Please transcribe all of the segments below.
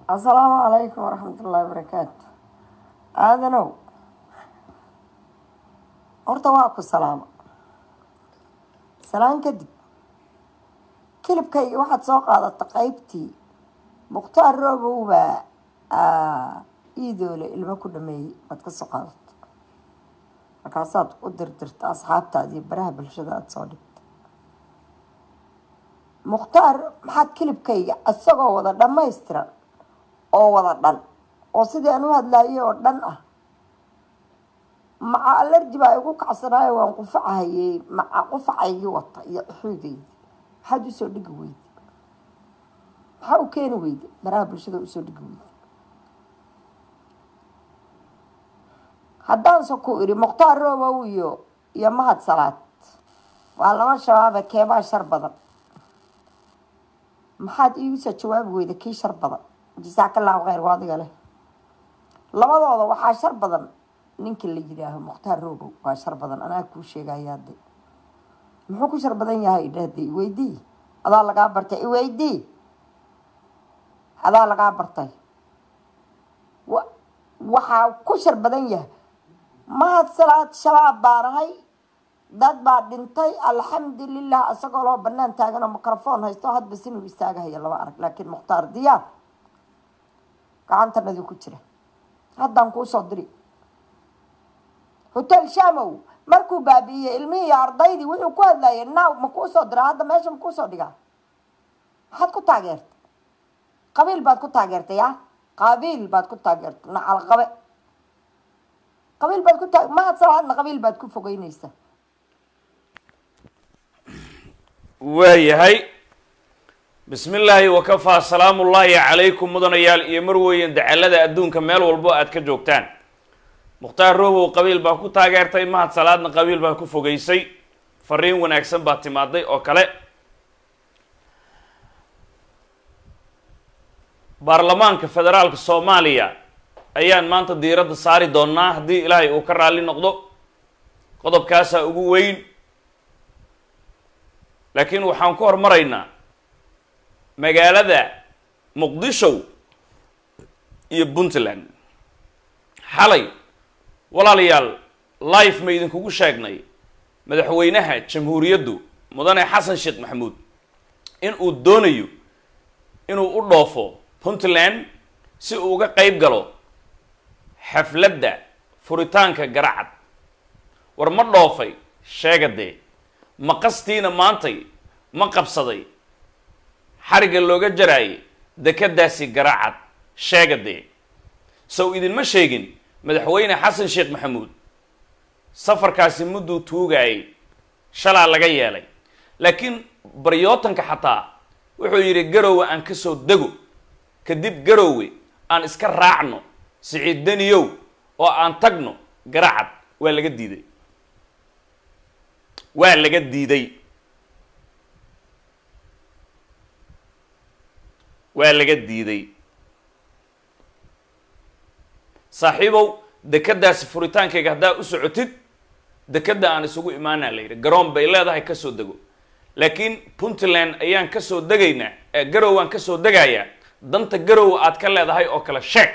asalaamu calaykum waraxmat ullaahi barakaatu aadanow horta waa ku salaama salaan kadib kilibkayga waxaad soo qaadata qaybtii mukhtaar roobow baa iidoole ilmo ku dhameeyey baad ka soo qaadata markaasaad u dirdirta asxaabtaada iyo baraha bulshada aada soo dhigta mukhtaar maxaad kilibkayga isagoo wada dhammaystiran oo wada dhan oo sidii aan u hadlaayay oo dhan ah maca alerji baa igu kacsanaayo waan qufacahayey maca qufacaygii wata iyo xuudeyda maxaad usoo dhigi weyda maxaa u keeni weyda baraha bulshada usoo dhigi weyda haddaanse ku idhi mukhtaar roobow iyo iyo mahad salaad waa laba shabaabe keebaa shar badan maxaad iigusoo jawaabi weyda kii shar badan jasaakallaahu kheyr waa adiga leh labadooda waxaa shar badan ninka la yidhaaho mukhtaar roobow waa shar badan anaa kuu sheegaya de muxuu ku shar badan yahay idhahde iweydii adaa lagaa bartay iweydii adaa lagaa bartay wa waxaa ku shar badan yahay mahad salaad shabaab baanahay dad baa dhintay alxamdulilah isagoo loo banaan taagan oo microfoon haysto hadba sinuu istaagahaya laba arag laakiin mukhtaar diyaar gacantanadii ku jira haddaan kuusoo diri hotel shamow markuu baabi'iyey ilmihii iyo ardaydii wuxuu ku hadlayay now ma kuusoo dira hadda meesha ma kuusoo dhigaa maxaad ku taageertay qabiil baad ku taageertay ya qabiil baad ku taageertay nacal qabe qabiil baad ku taa mahad salaadna qabiil baad ku fogeynaysaa waayahay bismi illaahi wakafaa salaamu ullaahi calaykum mudanayaal iyo marweyn dacalada adduunka meel walbo aad ka joogtaan mukhtaar roobow qabiil baa ku taageertay mahad salaadna qabiil baa ku fogeysay fariin wanaagsan baa timaaday oo kale baarlamaanka federaalka soomaaliya ayaan maanta diiradda saari doonaa haddii ilaahay uu ka raalli noqdo qodobkaasaa ugu weyn laakiin waxaan ku hormaraynaa magaalada muqdisho iyo puntland xalay walaalayaal life ma idinkugu sheegnay madaxweynaha jamhuuriyaddu mudane xasan sheekh maxamuud in uu doonayo inuu u dhoofo puntland si uu uga qeyb galo xafladda furitaanka garacad war ma dhoofay sheegadee ma qastiina maantay ma qabsaday xarigga looga jaraayay dekadaasi garacad sheegadee sow idinma sheegin madaxweyne xasan sheekh maxamuud safarkaasi mudduu tuugaayay shalaa laga yeelay laakiin baryootanka xataa wuxuu yidhi garowe aan ka soo dego kadib garowe aan iska raacno siciid daniyow oo aan tagno garacad waa laga diiday waa laga diiday waa laga diiday saaxiibow dekadaasi furitaankayga haddaa u socotid dekadda aan isugu imaanaa la yidhi garoon bay leedahay kasoo dego laakiin puntland ayaan kasoo degaynaa ee garow aan kasoo degayaa danta garow aad ka leedahay oo kale sheeg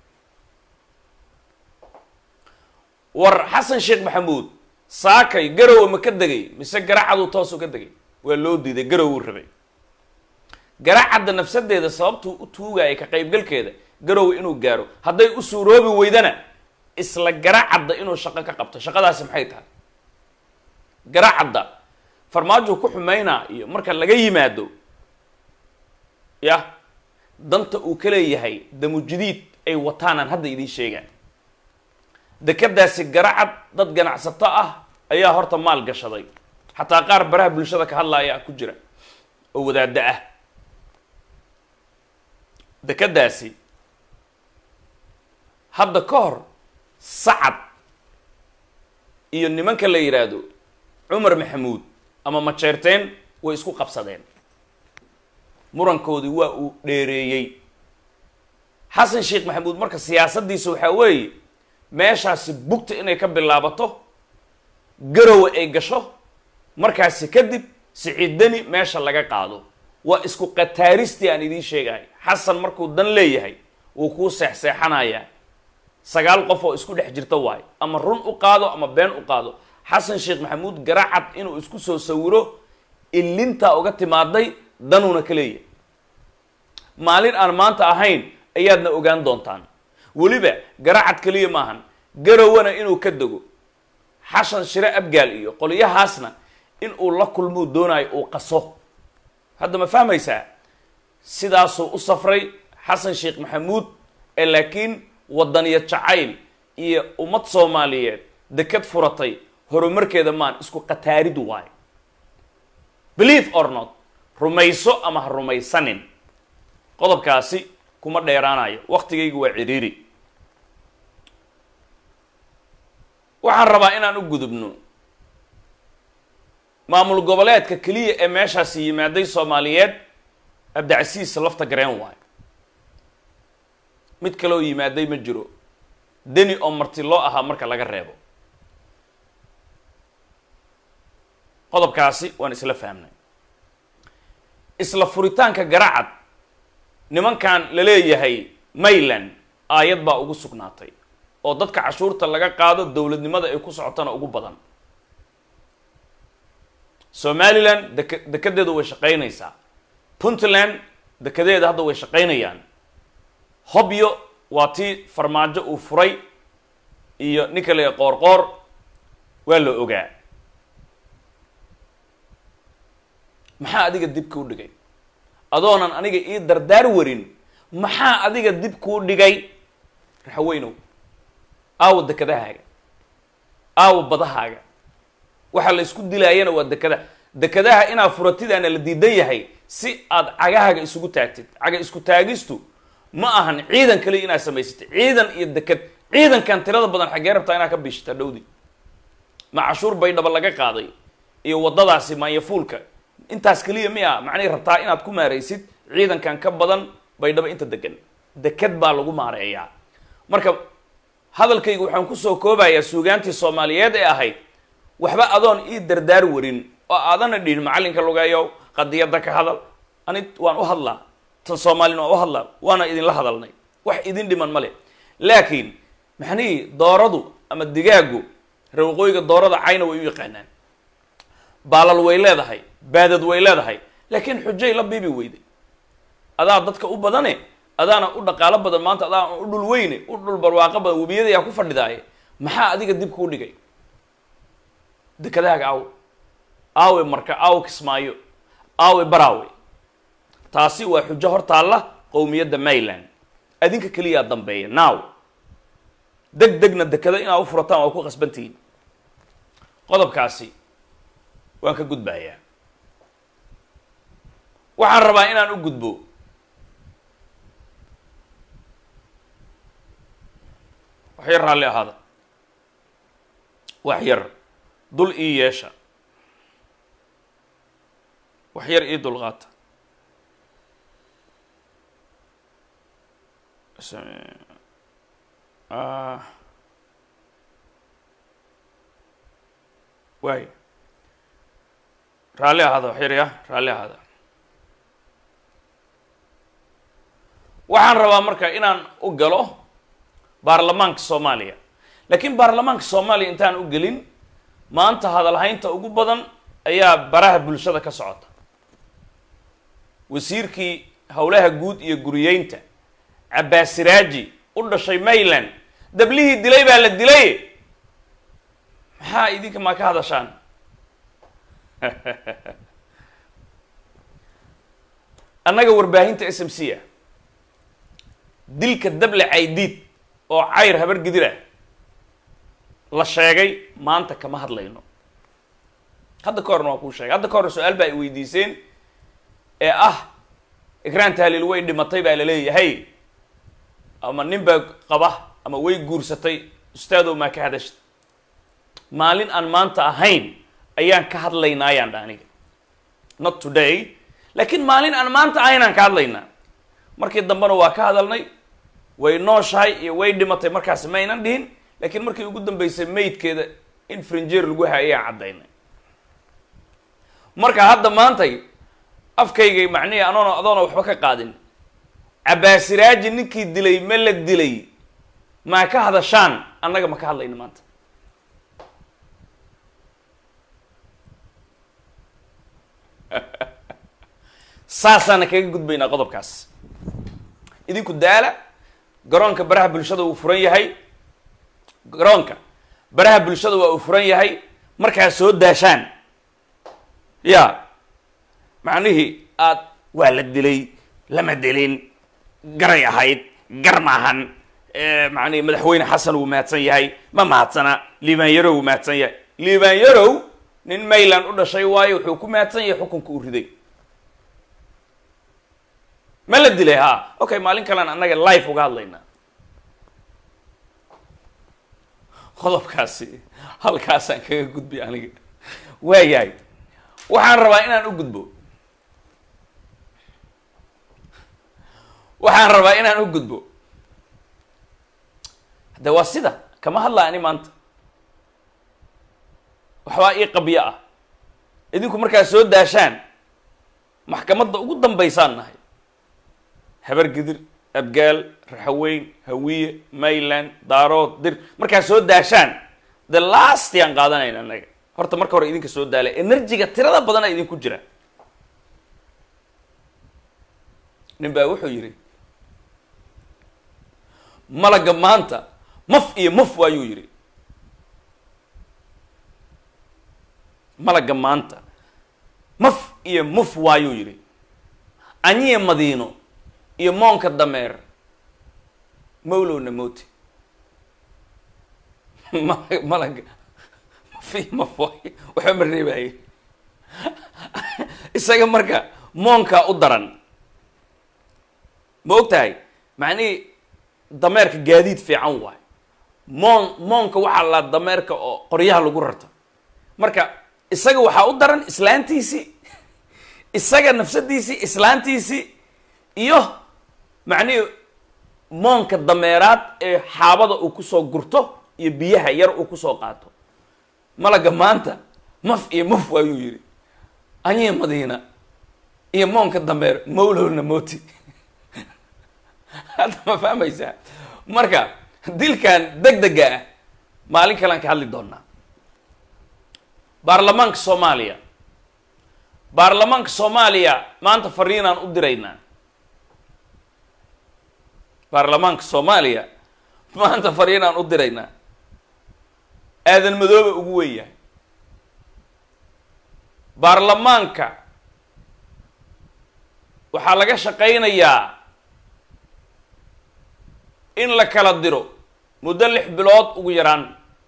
war xasan sheekh maxamuud saakay garowe ma ka degay mise garacaduu toos uga degay waa loo diiday garowuu rabay garacadda nafsadeeda sababtuu u tuugaya ka qaybgalkeeda garowe inuu gaaro hadday u suuroobi weydana isla garacadda inuu shaqo ka qabto shaqadaasi maxay tahay garacadda farmaajuu ku xumeynaa iyo marka laga yimaado yah danta uu ka leeyahay damujidiid ay wataanaan hadda idiin sheegaan dekadaasi garacad dad ganacsato ah ayaa horta maal gashaday xataa qaar baraha bulshada ka hadlaaya ku jira oo wadaada ah dekadaasi hadda ka hor sacad iyo nimanka la yidhaahdo cumar maxamuud ama majeerteen way isku qabsadeen murankoodii waa uu dheereeyey xasan sheekh maxamuud marka siyaasaddiisa waxaa weeye meeshaasi bugta inay ka bilaabato garowe ay gasho markaasi kadib siciid deni meesha laga qaado waa isku qataaristii aan idiin sheegahay xasan markuu dan leeyahay wuu kuu seexseexanayaa sagaal qof oo isku dhex jirta waayo ama run u qaado ama been u qaado xasan sheekh maxamuud garacad inuu isku soo sawiro ilintaa uga timaaday danuuna ka leeyahay maalin aan maanta ahayn ayaadna ogaan doontaan weliba garacad keliya maahan garowana inuu ka dego xashan shire abgaal iyo qolyahaasna in uu la kulmuu doonayo uu qaso hadda ma fahmaysaa sidaasuu u safray xasan sheekh maxamuud ee laakiin wadaniya jacayl iyo ummad soomaaliyeed deked furatay horumarkeeda maan isku qataarid waayo believe or not rumayso ama ha rumaysanin qodobkaasi kuma dheeraanayo waktigaygu waa cidhiiri waxaan rabaa inaan u gudubno maamul goboleedka keliya ee meeshaasi yimaaday soomaaliyeed abdicasiis lafta gareen waayo mid kaleoo yimaaday ma jiro deni oo marti loo ahaa marka laga reebo qodobkaasi waan isla fahmnay isla furitaanka garacad nimankan la leeyahay mayland aayad baa ugu sugnaatay oo dadka cashuurta laga qaado dowladnimada ay ku socotana ugu badan somaliland dek dekedeedu way shaqaynaysaa puntland dekedeeda hadda way shaqaynayaan hobyo waa tii farmaajo uu furay iyo ninka le qoorqoor waa la ogaa maxaa adiga dib kuu dhigay adoonan aniga ii dardaar warin maxaa adiga dib kuu dhigay raxaweynow aawa dekedahaaga aawa badahaaga waxa la isku dilaayana waa dekadaha dekadaha inaad furatidaana la diidan yahay si aad cagahaaga isugu taagtid caga isku taagistu ma ahan ciidan kaliya inaad samaysatid ciidan iyo deked ciidankan tirada badan xaggee rabtaa inaad ka biishata dhowdi ma cashuur baydhaba laga qaaday iyo waddadaasi maanyafuulka intaas keliya miya macnay rabtaa inaad ku maaraysid ciidankan ka badan baydhabo inta degan deked baa lagu maareeyaa marka hadalkayga waxaan kusoo koobayaa suugaantii soomaaliyeed ee ahayd waxba adoon ii dardaar warin oo aadana dhihin macallinka lugeeyo qadiyadda ka hadal ani waan u hadlaa tan soomaalina waan u hadlaa waana idinla hadalnay wax idin dhiman male laakiin maxnihii dooradu ama digaagu rawaqooyiga doorada cayna way u yaqaanaan baalal way leedahay baadad way leedahay laakiin xujay la biibi weyday adaa dadka u badane adaana u dhaqaalo badan maanta adaa u dhul weyne u dhul barwaaqo badan webiyada yaa ku fadhidaaye maxaa adiga dib kuu dhigay dekadahaaga aawe aawe marka aawe kismaayo aawe baraawe taasi waa xujo hor taalla qowmiyadda mayland adinka keliyaa dambeeya now deg degna dekada inaad u furataan waa ku qasbantihiin qodobkaasi waan ka gudbayaa waxaan rabaa inaan u gudbo wax yar raalli ahaada wax yar dul ii yeesha wax yar ii dulqaata waay raalli ahaada wax yar ya raalli ahaada waxaan rabaa marka inaan u galo baarlamaanka soomaaliya laakiin baarlamaanka soomaaliya intaan u gelin maanta hadalhaynta ugu badan ayaa baraha bulshada ka socota wasiirkii howlaha guud iyo guriyeynta cabbaasiraaji u dhashay mayland dablihii dilay baa la dilay maxaa idinka maa ka hadashaan annaga warbaahinta s m c a dilka dable caydiid oo cayr habar gidir ah la sheegay maanta kama hadlayno hadda ka horna waa kuu sheegay hadda ka horna su-aal baa ay weydiiseen ee ah ikraan tahliil way dhimatay baa laleeyahay ama nin baa qaba ama way guursatay ustaadow maa ka hadashta maalin aan maanta ahayn ayaan ka hadlaynaayaan dha aniga not today laakiin maalin aan maanta ahayn aan ka hadlaynaa markii dambena waa ka hadalnay way nooshahay iyo way dhimatay markaasi maynan dhihin laakiin markii ugu dambeysay maydkeeda in frinjeer lagu hay ayaan caddaynay marka hadda maantay afkaygay macnihii anoona adoona waxba ka qaadin cabaasiraaji ninkii dilay ma la dilay maa ka hadashaan annaga ma ka hadlayno maanta saasaana kaga gudbaynaa qodobkaas idinku daala garoonka baraha bulshada uu furan yahay garoonka baraha bulshada waa uu furan yahay markaa soo daashaan ya macnihii aad waa la dilay lama dilin garay ahayd gar maahan macnihi madaxweyne xasan wuu mahadsan yahay ma mahadsana liibaan yarow wuu mahadsan yahay liibaan yarow nin mayland u dhashay waayo wuxuu ku mahadsan yahay xukunka uu riday ma la dilay ha okay maalin kalean annaga life uga hadlaynaa qodobkaasi halkaasaan kaga gudbay aniga waayahay waxaan rabaa inaan u gudbo waxaan rabaa inaan u gudbo hadde waa sida kama hadlaa ani maanta waxbaa ii qabyo ah idinku markaa soo daashaan maxkamadda ugu dambaysaan nahay habar gidir abgaal raxaweyn hawiye mayland daarood dir markaa soo daashaan the last yaan qaadanayna annaga horta marka hore idinka soo daala enerjiga tirada badana idinku jira nin baa wuxuu yidhi malaga maanta maf iyo maf waayuu yidhi malaga maanta maf iyo muf waayuu yidhi anyiye madiino iyo moonka dameer mawlowna moti malaga maf iyo maf waayo waxba ma reebaaye isaga marka moonkaa u daran ma og tahay macnihii dameerka gaadiid fiican waay moon moonka waxaa la dameerka oo qoryaha lagu rarto marka isaga waxaa u daran islaantiisii isaga nafsadiisii islaantiisii iyo macnihii moonka dameeraad ee xaabada uu kusoo gurto iyo biyaha yar uu kusoo qaato malaga maanta maf iyo maf waayuu yidhi anyihi madiina iyo moonka dameer mawlowna moti hadda ma fahmaysaa marka dilkan deg dega ah maalin kalean ka hadli doonaa baarlamaanka soomaaliya baarlamaanka soomaaliya maanta fariinaan u diraynaa baarlamaanka soomaaliya maanta fariinaan u diraynaa aadan madooba ugu wen yahay baarlamaanka waxaa laga shaqaynayaa in la kala diro muddo lix bilood ugu yaraan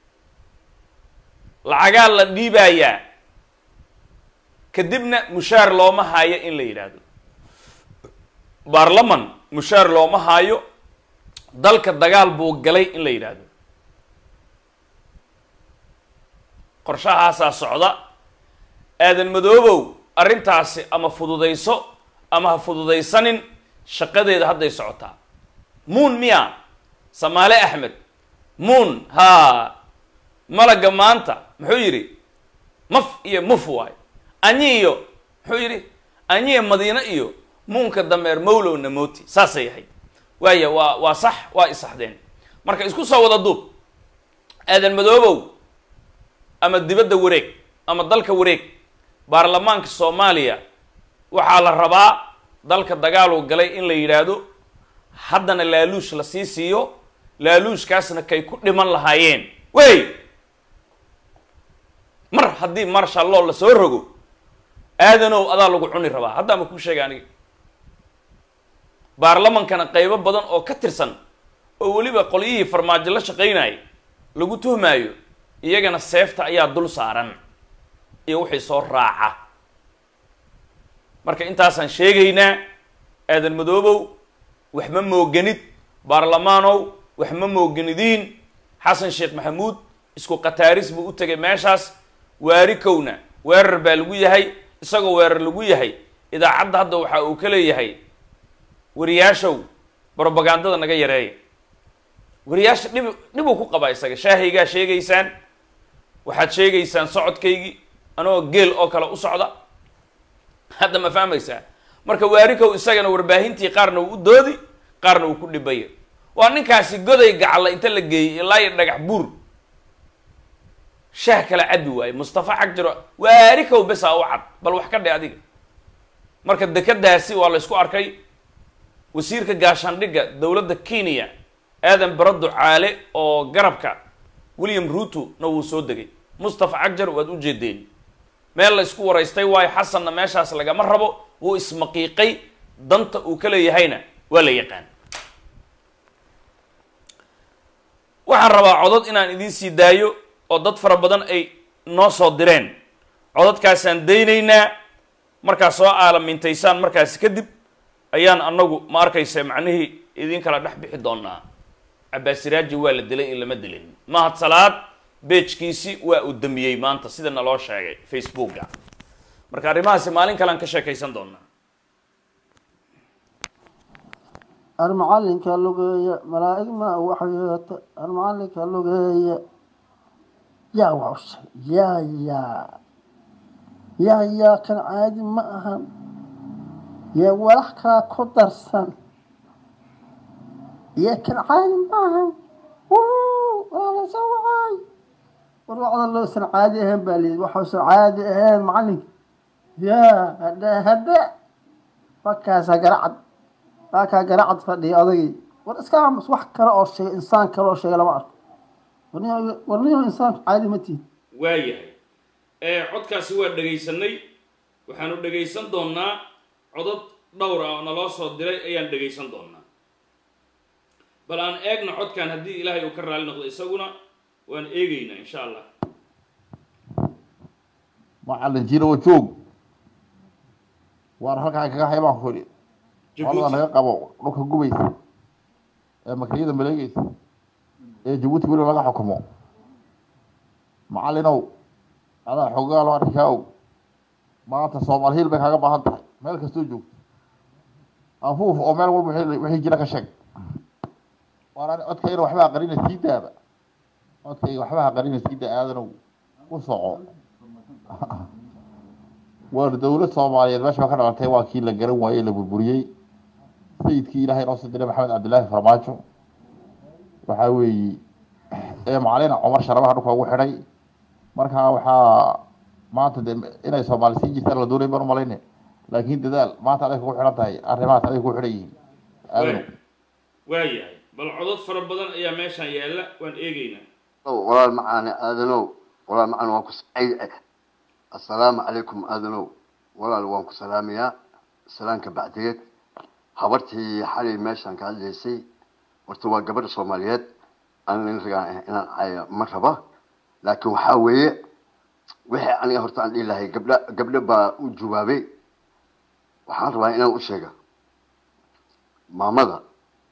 lacagaa la dhiibayaa kadibna mushaar looma haayo in la yidhaahdo baarlaman mushaar looma haayo dalka dagaal buu galay in la yidhaahdo qorshahaasaa socda aadan madoobow arrintaasi ama fududayso ama ha fududaysanin shaqadeeda hadday socotaa muun miya samaale axmed muun haa malaga maanta muxuu yidhi maf iyo muf waayo anyi iyo muxuu yidhi anyiya madiine iyo muunka dameer mawlowna moti saasay ahayd waaya waa waa sax waa isaxdeen marka isku soo wada duub aadan madoobow ama dibadda wareeg ama dalka wareeg baarlamaanka soomaaliya waxaa la rabaa dalka dagaaluu galay in la yidhaahdo haddana laaluush la sii siiyo laaluushkaasna kay ku dhiman lahaayeen wey mar haddii marshalloo la soo rogo aadanow adaa lagu cuni rabaa haddaa ma kuu sheega aniga baarlamankana qaybo badan oo ka tirsan oo weliba qolyihii farmaajo la shaqaynayay lagu tuhmaayo iyagana seefta ayaa dul saaran iyo wixii soo raaca marka intaasaan sheegaynaa aadan madoobow wax ma mooganid baarlamaanow wax ma mooganidiin xasan sheekh maxamuud isku kataaris buu u tegay meeshaas waari kowna weerar baa lagu yahay isagoo weerar lagu yahay idaacadda hadda waxa uu ka leeyahay wariyaashow brobagandada naga yareeya wariyaasha dhib dhibuu ku qabaa isaga shaahaygaa sheegaysaan waxaad sheegaysaan socodkaygii anagoo geel oo kale u socda hadda ma fahmaysaa marka waarikow isagana warbaahintii qaarna uu u doodi qaarna uu ku dhibaya waa ninkaasi goday gacla inta la geeyey ilaa iyo dhagax buur shaah kala cabi waaye mustafa xagjiro waarikow besaa u cad bal wax ka dhe adiga marka dekadaasi waa la isku arkay wasiirka gaashaandhigga dowladda kenya aadan barado caale oo garabka william ruto na wuu soo degay mustafa cagjar waad u jeedeen meel la isku waraystay waayo xasanna meeshaas lagama rabo wuu ismaqiiqay danta uu ka leeyahayna waa la yaqaan waxaan rabaa codod inaan idiin sii daayo oo dad fara badan ay noo soo direen cododkaasaan daynaynaa markaas soo aalamintaysaan markaasi kadib ayaan anagu ma arkaysa macnihii idin kala dhex bixi doonaa cabaasiraaji waa la dilay in lama dilin mahad salaad beejkiisi waa uu damiyey maanta sida naloo sheegay facebooka marka arrimahaasi maalin kalean ka sheekaysan doonaa almacalinka lugeeya malaa'ig ma waxyeeta almacalinka lugeeya yaa waxusha yaa yaa yaa yaa kan caadi ma ahan yaa walax kaa ku darsan yaa kan caadi ma ahan waalasoo wacay war wacda loosan caadi ahayn baa layidhi waxausan caadi ahayn macalinka yaa hadhe hadhe markaasa garacad waakaa garacad fadhiya odagii war iska aamus wax kale oo sheegay insaan kale oo sheegay lama arko warniyo warniyo insaanku caadi ma tihin waayahay codkaasi waa dhegaysanay waxaanu dhegaysan doonaa codod dhowr ah oo naloo soo diray ayaan dhegaysan doonaa bal aan eegno codkan haddii ilaahay uu ka raali noqdo isaguna waan eegaynaa insha allah macalin jiro joog waar halkaa kaga haybaan ku idhi colada naga qabo dhulka gubaysa ee makriyada maleegeysa ee jabuuti weli laga xukumo macalinow adaa xoogaa loo arkaa og maanta soomaal hiil bay kaaga baahan tahay meel kastoo joogto afuuf oo meel walba wixii jira ka sheeg waan codkayna waxba aqarina sii daaba codkayga waxba aqarina sii daa aadanow u soco waar dawlad soomaaliyeed meesha ka dhalatay waa kii la garan waayey la burburiyey sayidkii ilaahay noo soo diray maxamed cabdillaahi farmaajo waxaa weeye ee macalin cumar sharabaha dhulka ugu xidhay markaa waxaa maanta de inay soomaali sii jirtaan la doonay baan umalayne laakiin dadaal maanta aday kugu xidhan tahay arrimahaas aday kugu xidhan yihiin aadanow waayahay bal codod fara badan ayaa meeshaan yaalla waan eegaynaa walaal macaane aadanow walaal macaan waan ku assalaamu calaykum aadanow walaal waan ku salaamayaa salaanka bacdigeed habartii xalay meeshaan ka hadlaysay horta waa gabadha soomaaliyeed aan nin ragaan ah inaan caayo ma raba laakiin waxaa weeye wixii aniga horta aan dhihi lahay gabdha gabdho baa u jawaabay waxaan rabaa inaan u sheega maamada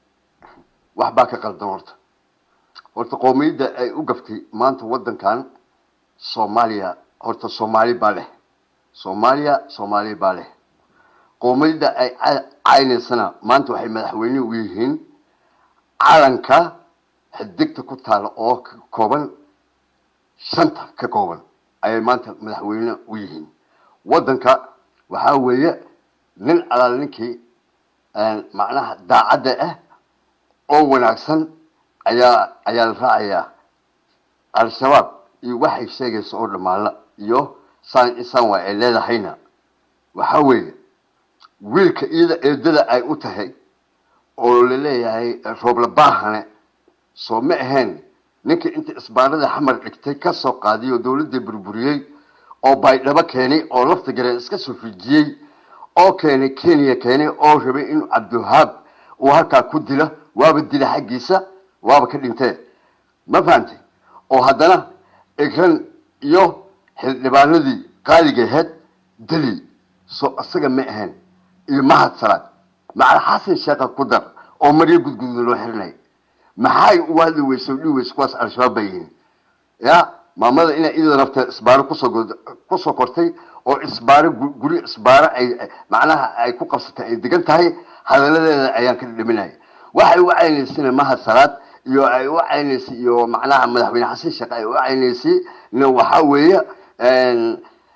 wax baa ka qaldan horta horta qoomiyadda ay u gaftay maanta waddankan soomaaliya horta soomaali baa leh soomaaliya soomaali baa leh qoomiyadda ay caynaysana maanta waxay madaxweyne u yihiin calanka xidigta ku taala oo ka kooban shanta ka kooban ayay maanta madaxweyne u yihiin waddanka waxaa weeye nin alaal ninkii macnaha daacadda ah oo wanaagsan ayaa ayaa la raacayaa al-shabaab iyo waxay sheegaysa oo dhamaala iyo saan insaan waa ay leedahayna waxaa weeye wiilka iyada eedada ay u tahay oo laleeyahay rooblabahane soo ma ahayn ninkii inta isbaarada xamar dhigtay kasoo qaadiy oo dawladda burburiyey oo baydhabo keenay oo lafta gareen iska soo fijiyey oo keenay kenya keenay oo rabay inuu cabdiwahaab uu halkaa ku dilo waaba dila xaggiisa waaba ka dhintee ma fahamtay oo haddana igran iyo xildhibaanadii qaaliga aheyd deli soo isaga ma ahayn iyo mahad salaad macal xasan sheekha ku dar oo maryo gudgududa loo xirinay maxay u hadli weysa dhihi weysa kuwaas al-shabaab bay yihiin ya maamada inay iyada nafta isbaaro kusoo kusoo kortay oo isbaaro guri isbaaro ay macnaha ay ku qabsatay ay degan tahay hadaladeeda ayaan ka dhiminaya waxay u caynaysana mahad salaad iyo ay u caynaysay iyo macnaha madaxweyne xasan sheekh ay u caynaysay na waxaa weeye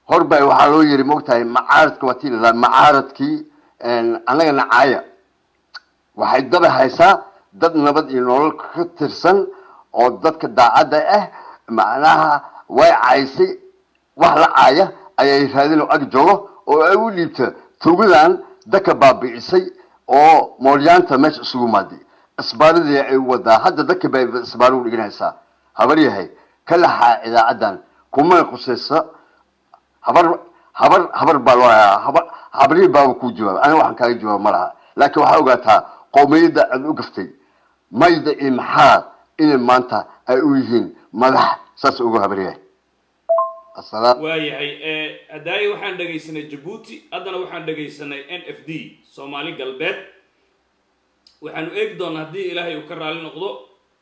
horbaa waxaa loo yiri mogtahay macaaradka waa tii lalaa macaaradkii annaga nacaaya waxay daba haysaa dad nabad iyo nolol ka tirsan oo dadka daacadda ah macnaha way caysay wax la caaya ayay raadin oo ag joogo oo ay u dhiibta tugadan dadka baabi'isay oo moolyaanta meesha isugu maaday isbaaradii ay wadaa hadda dadka bay isbaaro u dhiganaysaa habar yahay ka laxaa idaacaddan kumana qusaysa habar habar habar baa loo hayaa habar habrihi baaba kuu jawaaba aniga waxaan kaaga jawaaba ma laha laakiin waxaa ogaataa qowmiyadda aad u gaftay mayda iyo maxaa inay maanta ay u yihiin madax saas ugu habaryahay asalaam waayahay hadaaye waxaan dhegaysanay jabuuti haddana waxaan dhegaysanay n f d soomaali galbeed waxaanu eegi doonaa haddii ilaahay uu ka raali noqdo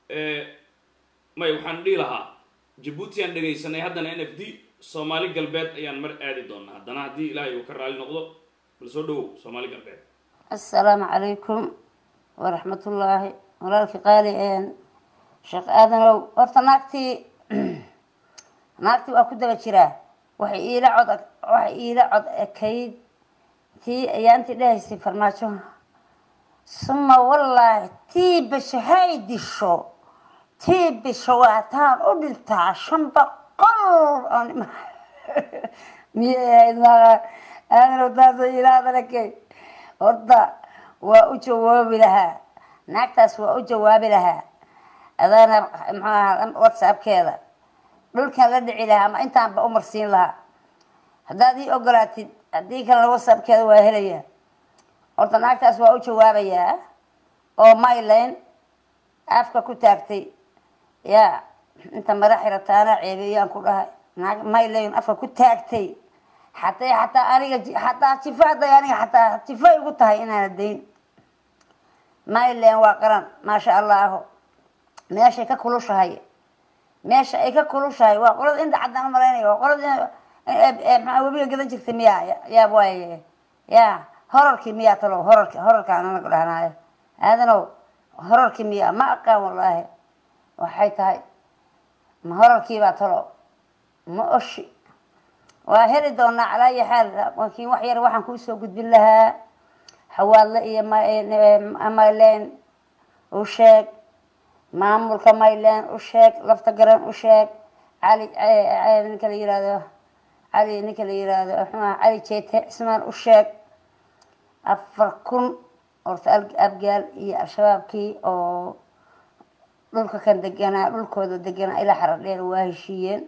may waxaan dhihi lahaa jabuuti aan dhegaysanay haddana n f d soomaali galbeed ayaan mar aadi doonaa haddana haddii ilaahay uu ka raali noqdo bal soo dhawow soomaali galbeed assalaamu calaykum waraxmatullaahi walaalkii qaali sheekh aadanow horta naagtii naagtii waa ku daba jiraa waxay iila cod waxay iila cod ekayd tii ayaantii dhahaysay farmaajo suma wallaahi tii bisho hay disho tii bisho waataan u dhintaa shan boqol miyay ahayd maaha aadanow taasoo ilaadalakay horta waa u jawaabi lahaa naagtaas waa u jawaabi lahaa adaana muxuu ahaa whatsappkeeda dhulkan la dhici lahaa ama intaanba u marsiin lahaa haddaad ii ogolaatid haddii kalena whatsappkeeda waa helayaa horta naagtaas waa u jawaabayaa oo mylan afka ku taagtay yaa inta mara xirataana ceebiyaan ku dhahay naag mylan afka ku taagtay xatay xataa aniga xataa jifa hadday aniga xataa jifa igu tahay inaana dayn mylan waa qaran maasha allahu meeshay ka kulushahay meesha ay ka kulushahay waa qolada inta caddaan u malaynaya waa qolada maxaa webiga gadan jirtay miya yaab waaye ya horarkii miyaa talow horarki horarkaan anaga dhahnaayo aadanow horarkii miya ma aqaan wallaahi waxay tahay ma horarkiibaa talow ma oshi waa heli doonaa calaa ayi xaal laakiin wax yar waxaan kuusoo gudbin lahaa xawaadle iyo mylan u sheeg maamulka mylan u sheeg lafta garan u sheeg cali ninka la yihahdo cali ninka la yihahdo mxuah cali jeete cismaan u sheeg afar kun horta abgaal iyo al-shabaabkii oo dhulka kan deganaa dhulkooda deganaa ilaa xaradheer waa heshiiyeen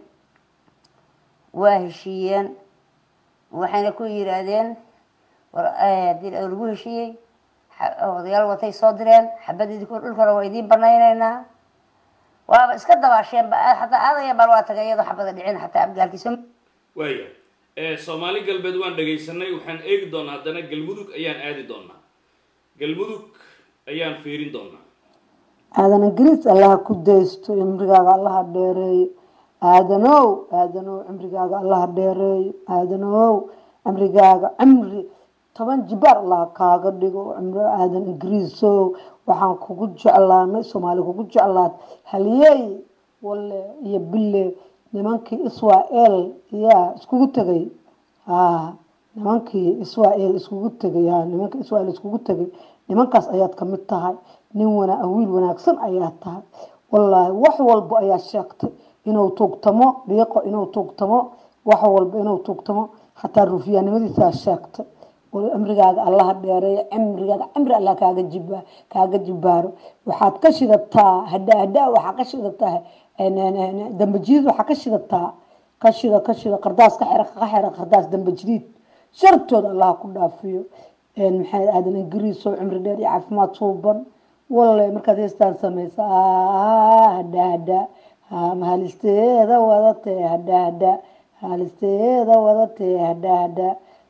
waa heshiiyeen waxayna ku yiraahdeen hadii lagu heshiiyey odayaal watay soo direen xabadii dhulkana waa idiin banayneynaa waaba iska dabaasheen xataa aadaya bal waa tagay iyadoo xabada dhicin xataa abgaalkiisa waaya soomaali galbeed waan dhagaysanay waxaan eegi doonaa haddana galmudug ayaan aadi doonaa galmudug ayaan fiirin doonaa aadan ingiriis allaha ku daysto cimrigaaga allaha dheereeyo aadanow aadanow cimrigaaga allaha dheereeyo aadanow cimrigaaga cimri toban jibaar allah kaaga dhigo cimro aadan ingiriisow waxaan kugu jeclaanay soomaali kugu jeclaad haliyey walle iyo bille nimankii israel yaa iskugu tegay ha nimankii israel iskugu tegay ha nimanka israel iskugu tegay nimankaas ayaad kamid tahay nin wana wiil wanaagsan ayaa tahay wallaahi wax walba ayaa sheegtay inuu tuugtamo dhiiqo inuu tuugtamo wax walba inuu tuugtamo xataa rufiyaanimadiisaa sheegtay cimrigaaga allaha dheereeyo cimrigaaga cimri allah kaaga jiba kaaga jibaaro waxaad ka shidataa hadha hadha waxaa ka shidataa dambajiid waxaa ka shidataa ka shida ka shida qardaas ka xira ka xira qardaas dambajidiid shartooda allah ku dhaafiyo maxay aadan ingiriis oo cimri dheer iyo caafimaad suuban walle markaad heestaan samaysa hadha hadha halisteeda wadatee hadha hadha halisteeda wadatee hadha hadha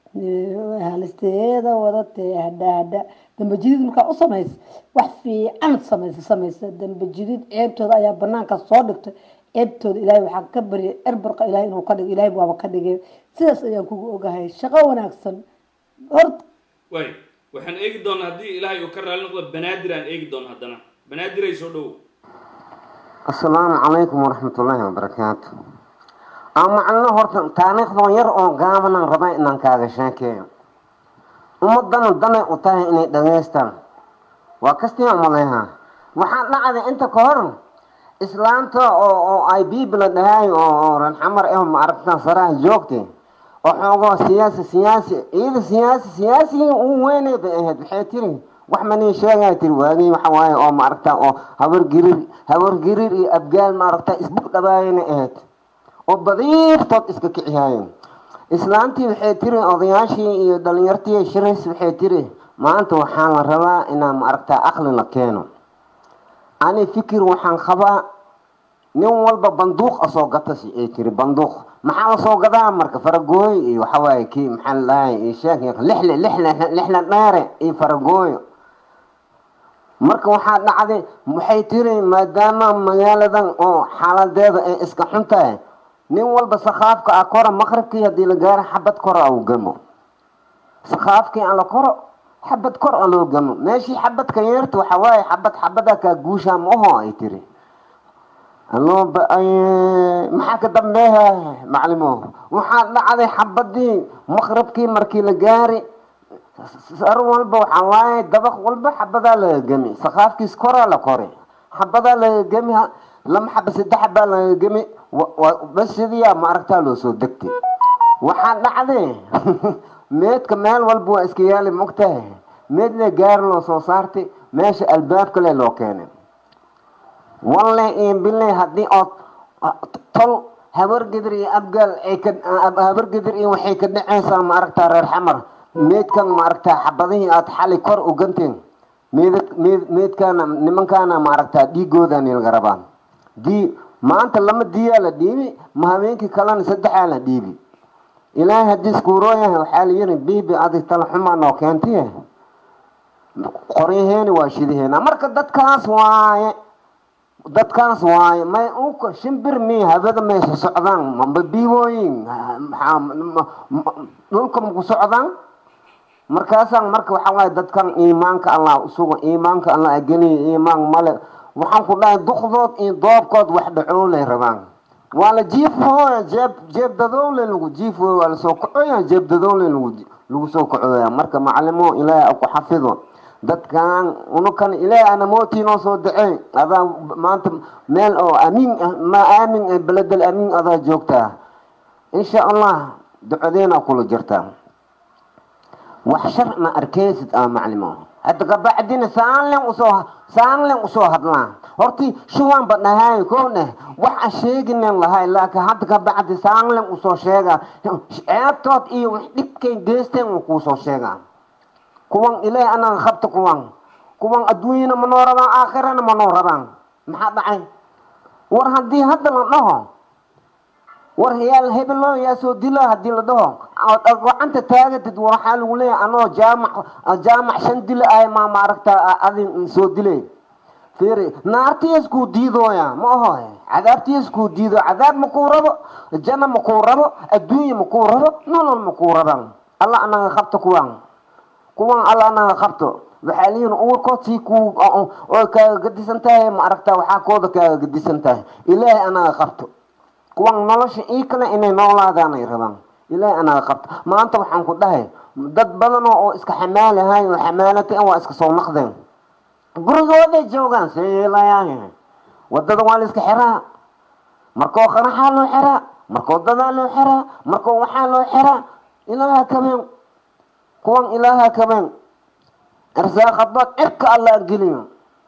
halisteeda wadatee hadha hadha dambajidid markaa u samaysa wax fiican samaysa samaysa dambajidid ceebtooda ayaa banaanka soo dhigtay ceebtooda ilaahay waxaa ka baryay erbarqa ilahay inuu ka dhigo ilahay waaba ka dhigay sidaas ayaan kugu ogahay shaqo wanaagsan horta waay waxaan eegi doonaa haddii ilaahay uu ka raali noqdo banaadir aan eegi doona haddana banaadir ay soo dhowow asalaamu calaykum waraxmat ullaahi wabarakaatu macno horta taariikhdoo yar oo gaabanaan rabaa inaan kaaga sheekeeyo ummadana danay u tahay inay dhageystaan waa kastii umaleha waxaa dhacday inta ka hor islaanta oo oo ay biibla dhahay oo ranxamar eh maaragta saraha joogtay oo xoogoo siyaasi siyaasi iyada siyaasi siyaasigii ugu weynay bay ahayd waxay tiri wax manii sheegay tiri waagii waxa waaye oo maaragta oo habar girir habar girir iyo abgaal maaragta isbug dhabaayana ahayd oo badiiftood iska kicihaayeen islaantii waxay tiri odayaashii iyo dhalinyartii shirays waxay tiri maanta waxaa la rabaa inaan maaragta aqli la keeno ani fikir waxaan qabaa nin walba banduuq asoo gatasi ay tiri banduuq maxaa lasoo gadaa marka faragooyo iyo waxawaaye kii maxaa la dhahay iyo sheek lixle lixle lixle dheere iyo faragooyo marka waxaa dhacday waxay tiri maadaama magaaladan oo xaaladeeda ay iska xun tahay nin walba sakhaafka ah kora maqribkii haddii la gaaro xabad kora uu gamo sakhaafkii aan la koro xabad kor a loo gamo meeshii xabadka yeerta waxa waaye xabad xabada kaa guushaa ma aho ay tiri aloo maxaa ka dambeeha maclimo waxaa dhacday xabadii maqribkii markii la gaari sar walba waxaa waaye dabaq walba xabadaa laga gemi sakhaafkiis koraa la kore xabadaa laga gemi lama xaba saddex xabaa laga gemi basidiyaa maaragtaa loo soo degtay waxaa dhacday meedka meel walba waa iska yaali mogtahay meedle gaari loo soo saartay meesha albaab kale loo keenay walle iyo bille haddii ood tol habargedir iyo abgaal ay ka habargedir iyo waxay ka dhacaysaa maaragtaa reer xamar meedkan maaragtaa xabadihii aad xali kor u ganteen meed meed meedkaana nimankaana maaragtaa dhiigoodaani laga rabaa dii maanta lama diyaa la dhiibi ma habeenkii kalena saddexaa la dhiibi ilaahay haddii iskuuroo yahay waxaa la yiri biibi adig tala xumaa noo keentay qoryaheeni waa shidaheena marka dadkaas waaye dadkaas waaye may uka shimbir mi habada may so socdaan mamba biibooyin dhulka maku socdaan markaasaan marka waxaa waaye dadkan iimaanka allah usuga iimaanka allah ageliya iimaan male waxaan ku dhahay duqdood iyo doobkood wax dhacoolay rabaan waa la jiifhooya jeeb jeeb dadoole lagu jiifooya waa lasoo kacoya jeeb dadoole lagu lagu soo kacoya marka macalimo ilaahay ku xafido dadkan unukan ilaahay ana mootiinoo soo dacey adaa maanta meel oo amiin ah ma aamin ah beledel amiin adaa joogtaa insha allah ducadeena kula jirtaa wax shar ma arkeysid ah maclimo hadda kabacdina saanlen usoo saanlen usoo hadlaan horti shuwan ba dhahay kowneh wax a sheeginen lahay laakiin hadda kabacdi saanlen usoo sheega ceebtood iyo wax dhibkay geysteen uu kuusoo sheegaa kuwan ilaahay anaga qabta kuwan kuwan adduunyana ma noo rabaan aakhirana ma noo rabaan maxaa dhacay war haddii hadda la dhaho war yaal hebelo yaa soo dila haddii la dhaho gacanta taagatid waxaa lagu leeyahay anoo jaamac jaamac shan dila ahay maa maaragta adin soo dilay fiiri naartiyaskuu diidooya ma aho cadaabtiyaskuu diido cadaab makuu rabo janna makuu rabo adduunya makuu rabo nolol makuu rabaan alla anaga qabta kuwan kuwan alla anaga qabto waxaa liyihin uurkood sii ku oo kaaga gadisan tahay ma aragta waxaa kooda kaaga gadisan tahay ilaahay anaga qabto kuwan nolosha ii kale inay noolaadaan ay rabaan ilaahay anaga qabto maanta waxaan ku dhahay dad badanoo oo iska xamaalahay oo xamaalatay waa iska soo naqdeen gurigooday joogaan seelayaa wadada waa la iska xiraa markoo qaraxaa loo xiraa markoo dadaa loo xiraa markoo waxaa loo xiraa ilaaha kabeen kuwan ilaaha kabeen irsaaqadood cirka alla geliyo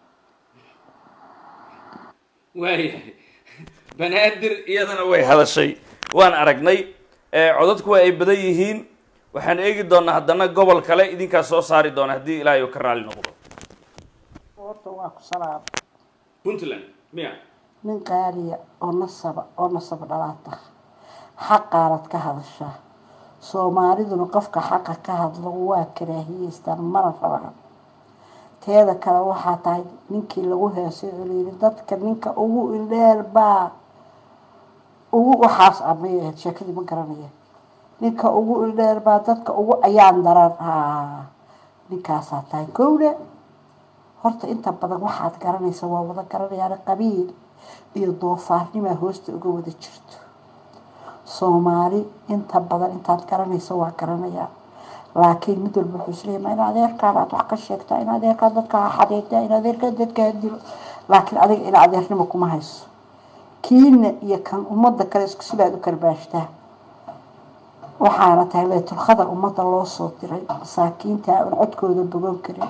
waayahay banaadir iyadana way hadashay waan aragnay codadku waa ay badan yihiin waxaan eegi doonaa haddana gobol kale idinkaa soo saari doona haddii ilaahay uu ka raali noqdo horta waa ku salaam puntland miya nin qaaliya oo nasaba oo nasab dhalaata xaqaanad ka hadashaa soomaaliduna qofka xaqa ka hadlo waa karaahiyeystaan mana rabaan teeda kale waxaa tahay ninkii lagu heesay celiiri dadka ninka ugu indheer baa ugu waxaas amay ahayd sheekadii ma garanaya ninka ugu indheer baa dadka ugu ayaan daran haa ninkaasaa tahay kowle horta inta badan waxaad garanaysa waa wada garanayaan qabiil iyo doofaarnimaa hoosta uga wada jirto soomaali inta badan intaad garanayso waa garanayaa laakiin mid walba wuxuu isleeyahay ma in adeerkaabaad wax ka sheegtaa in adeerkaa dadka ha xadeedaa in adeerkaa dadka ha dilo laakiin adiga in adeernimo kuma hayso kiina iyo kan ummadda kale isku sibaad u karbaashtaa waxaana tahay laytulkhadar ummadda loo soo diray masaakiinta aan codkooda bogon karin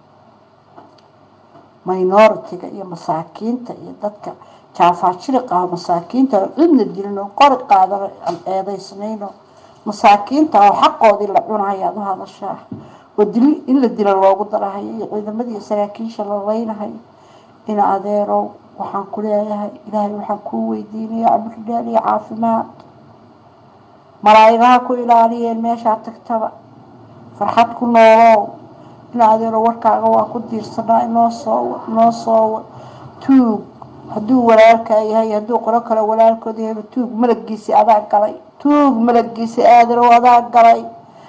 minoritiga iyo masaakiinta iyo dadka jaafaajiriq ah masaakiinta oo cidna dilin oo qori qaadan aan eedaysnayno masaakiinta oo xaqoodii la cunahayaad u hadashaa oo dili in la dilo loogu darahayo iyo ciidamadii saraakiisha la leynahayo in adeerow waxaan ku leeyahay ilaahay waxaan kuu weydiinaya cabridhaal iyo caafimaad malaa'igaha ku ilaaliyeen meeshaa tagtaba farxad ku noolow in adeero warkaaga waa ku diirsanaa inoo soo inoo soo tuug hadduu walaalkaa yahay hadduu qolo kale walaalkood yahayba tuug malagiisi adaa galay tuug malagiisi aadanow adaa galay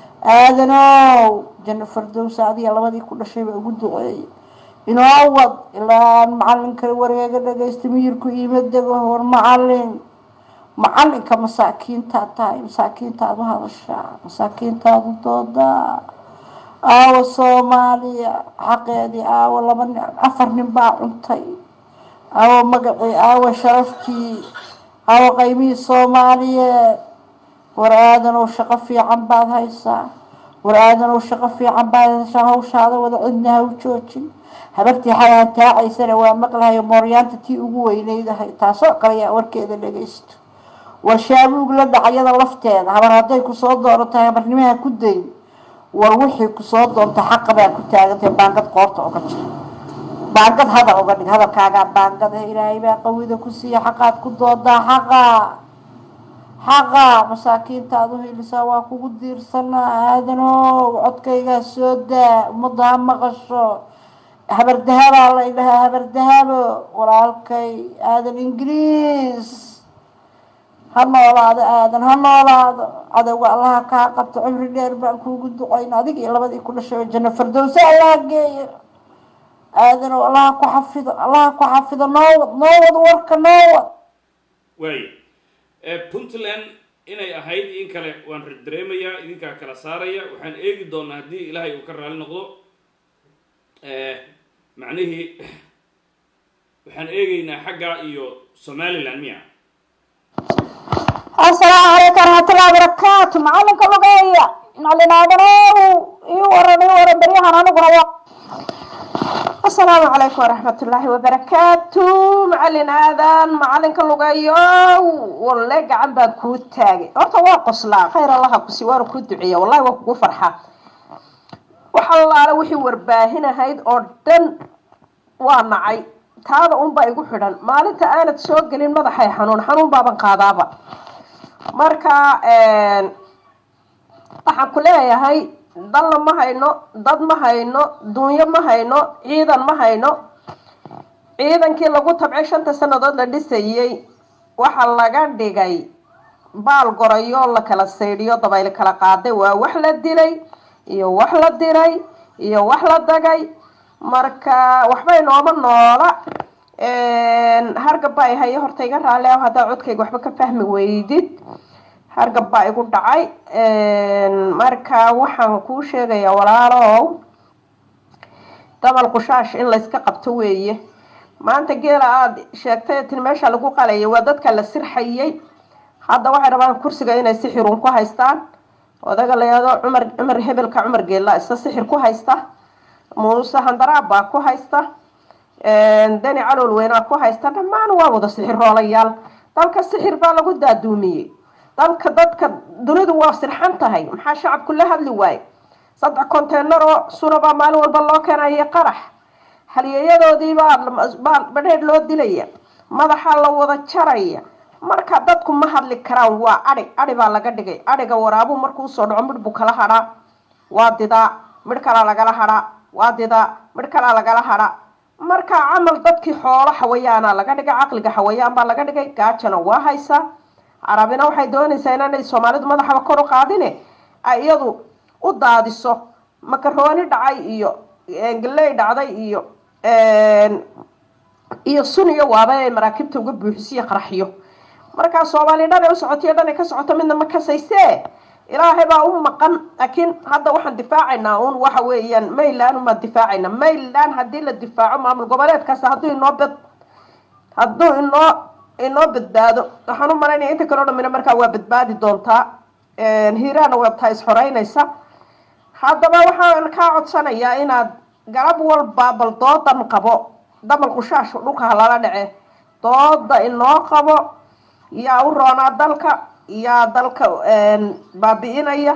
aadanow janno fardowsa adiga labadii ku dhashayba ugu duceeyay inoo wad ilaa macalinkale wareega dhagaysta miyirku iima dego hor macalin macalinka masaakiintaad tahay masaakiintaad u hadashaa masaakiintaadu doodaa aawo soomaaliya xaqeedii aawo laba nin afar nin baa cuntay aawo magacii aawo sharafkii aawo qaymihii soomaaliyeed war aadanow shaqo fiican baad haysaa war aadanow shaqo fiican baad haysaa hawshaada wada cidna ha u joojin habartii xalaan taacaysana waa maqlahayo mooryaanta tii ugu weyneydahay taasoo kaleyaa warkeeda dhagaysto war shaabuug la dhacyada lafteeda habar hadday kusoo doorantahay habarnimaha ku dayn war wixii kusoo doonta xaqa baa ku taagantay baangad qoorta oga jir baangad hadal oga dhig hadalkaagaa baangada ilaahay baa qawida ku siiya xaqaad ku doodaa xaqa xaqa masaakiintaad u helisaa waa kugu diirsanaa aadanow codkaygaa soo daa ummadda ha maqasho habardahabaa la idhahaa habardahabo walaalkay aadan ingiriis ha noolaado aadan ha noolaado cadowga allaha kaa qabto cimri dheer baan kuugu ducayn adig iyo labadii ku dhashay janno fardowse allaha geeyo aadanow allaha ku xafido allaha ku xafido noowad noowad warka noowad waaya puntland inay ahayd in kale waan dareemayaa idinkaa kala saaraya waxaan eegi doonaa haddii ilaahay uu ka raali noqdo macnihii waxaan eegeynaa xagga iyo somaliland miya asalaamu calaykum waraxmatullahi wabarakaatu macalinka lugeeya macalinaadanow ii waran ii waran beryahan aniguna waa asalaamu calaykum waraxmatullaahi wabarakaatu macalin aadan macalinka lugeeyo walle gacan baan kuu taagay horta waa qoslaa khayr allaha kusi waana kuu duceeya wallahi waa kugu farxaa wax allaale wixii warbaahinahayd oo dhan waa nacay taada unbaa igu xidhan maalinta aanad soo gelin madaxay xanuun xanuun baaban qaadaaba marka waxaan ku leeyahay dalna ma hayno dad ma hayno dunyo ma hayno ciidan ma hayno ciidankii lagu tabcay shanta sanadood la dhisayey waxa laga dhigay baal gorayo la kala saydhiyo dabayl kala qaaday waa wax la dilay iyo wax la diray iyo wax la dagay marka waxba inooma noola hargab baa ihayo horta iga raali ah haddaa codkayga waxba ka fahmi weydid hargab baa igu dhacay marka waxaan kuu sheegayaa walaalow dabal qushaash in layska qabto weeye maanta geela aada sheegtay tin meesha lagu qalayay waa dadka la sirxayay hadda waxay rabaan kursiga inay sixirun ku haystaan odaga layado cumar cumar hebelka cumar geella isa sixir ku haysta muuse handaraab baa ku haysta dani calool weynaa ku haysta dhammaan waa wada sixiroolayaal dalka sixir baa lagu daaduumiyey dalka dadka dunidu waa sirxan tahay maxaa shacabku la hadli waaye saddex conteynar oo suna baa maalin walba loo keenaya qarax halyeeyadoodiibaa badheer loo dilaya madaxaa la wada jaraya marka dadku ma hadli karaan waa adhi adhi baa laga dhigay adhiga waraabuu markuu usoo dhaco midh buu kala hadhaa waa didaa midh kalaa lagala hadhaa waa didaa midh kalaa lagala hadhaa marka camal dadkii xoolo xawayaana laga dhigay caqliga xawayaan baa laga dhigay gaajana waa haysaa carabina waxay doonaysaa inaanay soomaalidu madaxaba kor u qaadine ay iyadu u daadiso makarooni dhacay iyo galey dhacday iyo iyo sun iyo waaba inay maraakiibta uga buuxisiyo qaraxyo markaa soomaali dhan ay u socotiyo dhan ay ka socoto midna ma kasaysee ilaahay baa u maqan laakiin hadda waxaan difaacaynaa un waxa weeyaan mayland umaan difaacayna mayland haddii la difaaco maamul goboleedkaas hadduu inoo bed hadduu inoo inoo badbaado waxaan u malaynaya inta kaleo dhamina markaa waa badbaadi doontaa hiiraana waa taa isxoreynaysa haddaba waxaan kaa codsanayaa inaad galab walba bal doodan qabo damal qushaash dhulka halala dhace dooda inoo qabo yaa u roonaa dalka yaa dalka baabi'inaya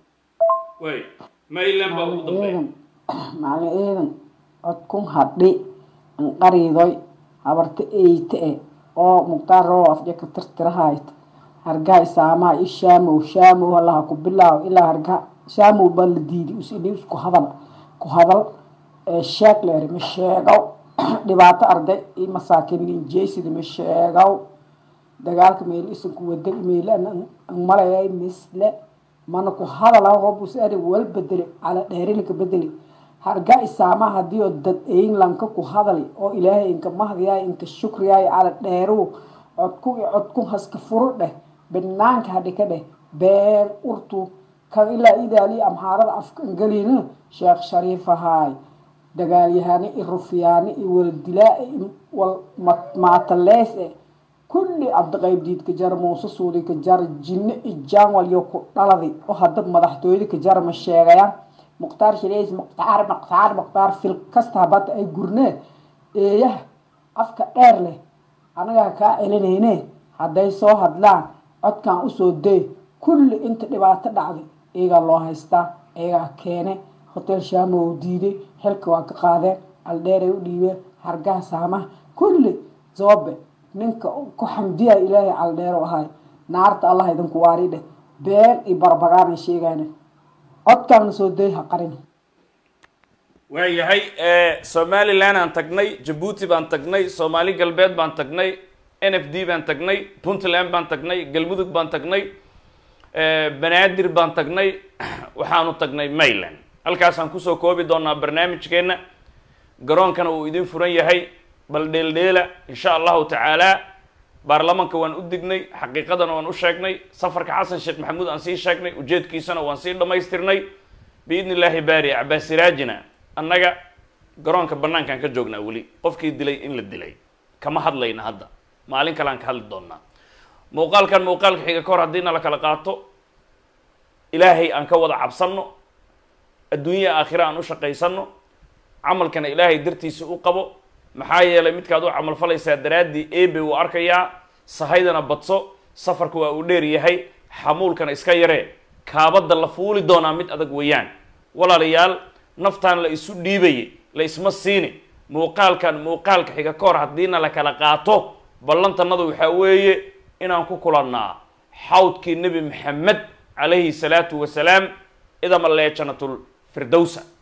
way mayland baa ugu dambeeya macalin ciidan codkun hadhi anqariidoy habarta eyte e oo muqtaar roo afja ka tirtirahayt hargaa isaamaha i shaamow shaamow halaha ku bilaaw ilaa hargaa shaamow baa la diiday usidhi isku hadal ku hadal sheeg leeri ma sheegow dhibaato arday i masaakiin linjeysida ma sheegow dagaalka meel isanku wada meel malayay misle mana ku hadala hobus ari wal bedeli cala dheerilka bedeli harga isaama hadii oo dad englandka ku hadali oo ilaahay inka mahdiyaay inka shukriyaay cala dheeru codku i codku haska furu dheh banaanka hadhi ka dheh been urtu kan ilaa idaali amhaarada afka angelina sheekh shariif ahaay dagaalyahani i rufyaani i waldilaa wal maatalees e kulli cabdiqayb diid ka jara muuse suudi ka jara jinne i jaanwalyo ku dhaladi oo hadda madaxtooyada ka jara ma sheegayaan mukhtaar shileys mukhtaar mukhtaar mukhtaar fil kasta habata ay gurnee eeyaha afka dheer leh anagaa kaa celinayne hadday soo hadlaan codkan usoo day kulli inta dhibaato dhacday iyagaa loo haystaa iyagaa keene hotel shaamo u diiday xilka waa ka qaadeen aldheeray u dhiibeen hargaha saamaha kulli zoobe ninka ku xamdiya ilaahay caldheero ahay naarta allah idinku waari dheh been iyo barbagaanay sheegayna codkaana soo day ha qarin waayahay somaliland aan tagnay jabuuti baan tagnay soomaali galbeed baan tagnay n f d baan tagnay puntland baan tagnay galmudug baan tagnay banaadir baan tagnay waxaanu tagnay mayland halkaasaan kusoo koobi doonaa barnaamijkeenna garoonkana uu idin furan yahay bal dheeldheela insha allahu tacaala baarlamanka waan u dignay xaqiiqadana waan u sheegnay safarka xasan sheekh maxamuud aan sii sheegnay ujeedkiisana waan sii dhammaystirnay biidni illaahi baari cabaasiraajina annaga garoonka banaankaan ka joognaa weli qofkii dilay in la dilay kama hadlayna hadda maalin kale aan ka hadli doonaa muuqaalkan muuqaalka xiga kahor haddii na la kala qaato ilaahay aan ka wada cabsanno adduunya aakhira aan u shaqaysano camalkana ilaahay dartiisa u qabo maxaa yeelay midkaad u camal falaysaa daraaddii ebe uu arkayaa sahaydana badso safarka waa uu dheer yahay xamuulkana iska yaree kaabadda la fuuli doonaa mid adag weeyaan walaalayaal naftaan la isu dhiibayay la isma siini muuqaalkan muuqaalka xiga ka hor haddiina la kala qaato ballantanadu waxaa weeye inaan ku kulannaa xawdkii nebi maxamed calayhi salaatu wasalaam idama leejanatul firdowsa